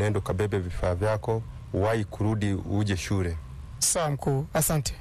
nenda ukabebe vifaa vyako, uwahi kurudi uje shule. Sawa mkuu, asante.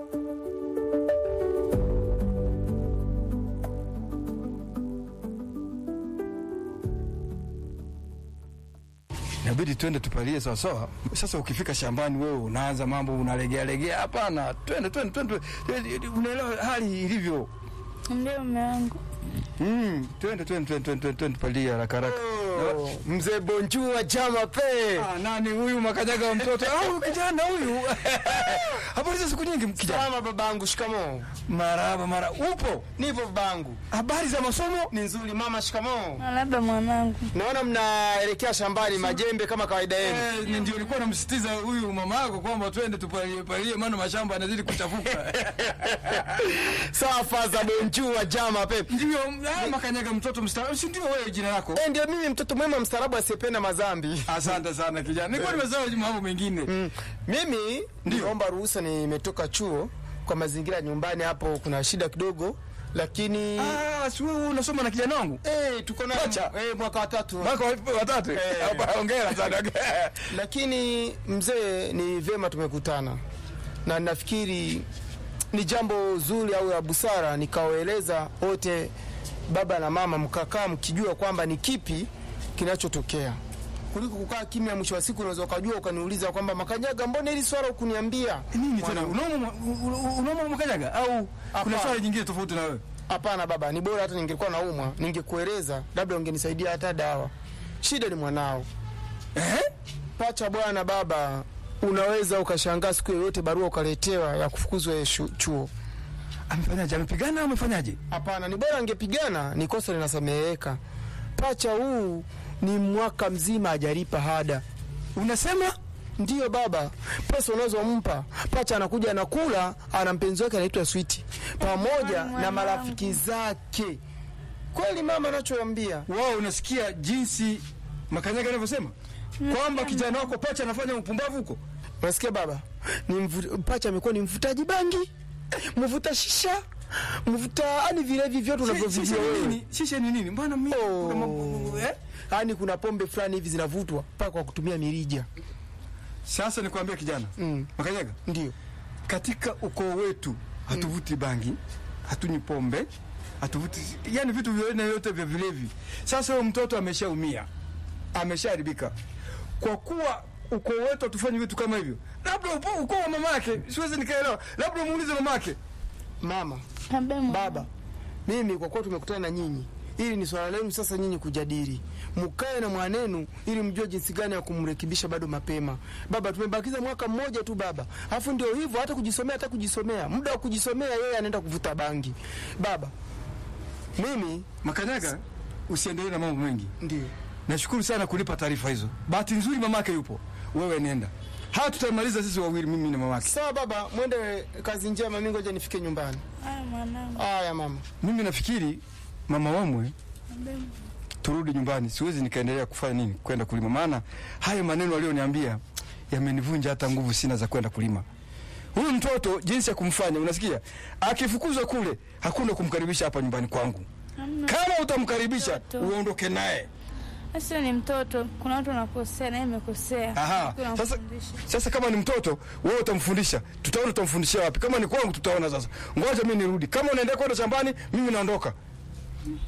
inabidi twende tupalie sawasawa. Sasa ukifika shambani wewe unaanza mambo unalegea legea, hapana, twende twende twende, unaelewa hali ilivyo. Ndio mume wangu. Mm, twende twende twende twende twende tupalie haraka haraka. Mzee Bonjua Jama pe. Ah, nani huyu makanyaga wa mtoto? Au kijana huyu? Habari za siku nyingi kijana. Salama babangu, shikamoo. Marahaba mara. Upo? Nipo babangu. Habari za masomo? Ni nzuri mama, shikamoo. Na labda mwanangu. Naona mnaelekea shambani majembe kama kawaida yenu. Eh, ni ndio nilikuwa namsitiza huyu mama yako kwamba twende tupalie palie, maana mashamba yanazidi kuchafuka. Sawa faza Bonjua Jama pe. Ndio, ah, makanyaga mtoto mstaarabu, si ndio wewe jina lako? Eh, ndio mimi mtoto mwema mstaarabu asiyependa mazambi. Asante sana kijana. Nilikuwa nimesahau mambo mengine. Mm. Mimi niomba ruhusa, nimetoka chuo kwa mazingira ya nyumbani hapo kuna shida kidogo, lakini Ah, si wewe unasoma na kijana wangu? eh, tuko na Pacha. eh, mwaka wa tatu. Mwaka wa- watatu. Eh. Hapa hongera sana. Lakini mzee, ni vyema tumekutana na nafikiri ni jambo zuri au la busara nikawaeleza wote, baba na mama, mkakaa mkijua kwamba ni kipi kinachotokea kuliko kukaa kimya. Mwisho wa siku unaweza ukajua ukaniuliza kwamba Makanyaga, mbona hili swala ukuniambia Nini tena? Unaoma unaoma makanyaga au kuna Hapana. swali jingine tofauti na wewe? Hapana baba, ni bora hata ningekuwa naumwa ningekueleza, labda ungenisaidia hata dawa. Shida ni mwanao Eh? pacha bwana. Baba, unaweza ukashangaa siku yoyote barua ukaletewa ya kufukuzwa yeye shu- chuo. Amefanyaje? Amepigana au amefanyaje? Hapana, ni bora angepigana, ni kosa linasameheka. Pacha huu ni mwaka mzima hajalipa hada. Unasema? Ndiyo baba, pesa unazompa pacha anakuja anakula, ana mpenzi wake anaitwa Switi pamoja na marafiki zake. Kweli mama anachoambia Wao unasikia jinsi makanyaga anavyosema? Kwamba kijana wako pacha anafanya upumbavu huko? Unasikia baba, ni mvu, pacha amekuwa ni mvutaji bangi, mvuta shisha, mvuta yani vilevi vyote Shisha unavyovijua ni wewe. nini? Shisha ni nini? Mbona mimi Oh. kuna mambo eh? Yani kuna pombe fulani hivi zinavutwa mpaka kwa kutumia mirija. Sasa nikwambia kijana. Mm. Makanyaga, Ndio katika ukoo wetu hatuvuti bangi, hatunywi pombe, hatuvuti yani vitu vya aina yote vya vilevi. Sasa huyo mtoto ameshaumia, ameshaharibika. Kwa kuwa ukoo wetu hatufanyi vitu kama hivyo, labda upo- ukoo wa mamake, siwezi nikaelewa, labda muulize mamake. mama, Labda mwanangu. baba, mimi kwa kuwa tumekutana na nyinyi, ili ni swala lenu sasa nyinyi kujadili, mkae na mwanenu ili mjue jinsi gani ya kumrekebisha bado mapema. Baba, tumebakiza mwaka mmoja tu baba, alafu ndio hivyo, hata kujisomea, hata kujisomea, muda wa kujisomea yeye anaenda kuvuta bangi. Baba, mimi Makanyaga, usiendelee na mambo mengi. ndio Nashukuru sana kunipa taarifa hizo. Bahati nzuri mamake yupo, wewe nenda. Haya tutamaliza sisi wawili, mimi na mamake. sawa. Baba, mwende kazi njema, mimi ngoja nifike nyumbani. Haya mwanangu. Haya mama. Mimi nafikiri mama wamwe turudi nyumbani, siwezi nikaendelea kufanya nini, kwenda kulima, maana hayo maneno aliyoniambia yamenivunja hata nguvu sina za kwenda kulima. Huyu mtoto jinsi ya kumfanya, unasikia, akifukuzwa kule, hakuna kumkaribisha hapa nyumbani kwangu. Hamna. Kama utamkaribisha Mtoto. uondoke naye. Sasa ni mtoto, kuna watu wanakosea, naye imekosea. Aha, Kuna sasa, mfundisha. sasa kama ni mtoto wewe utamfundisha, tutaona utamfundishia wapi. Kama ni kwangu tutaona. Sasa ngoja mimi nirudi, kama unaenda kwenda shambani, mimi naondoka.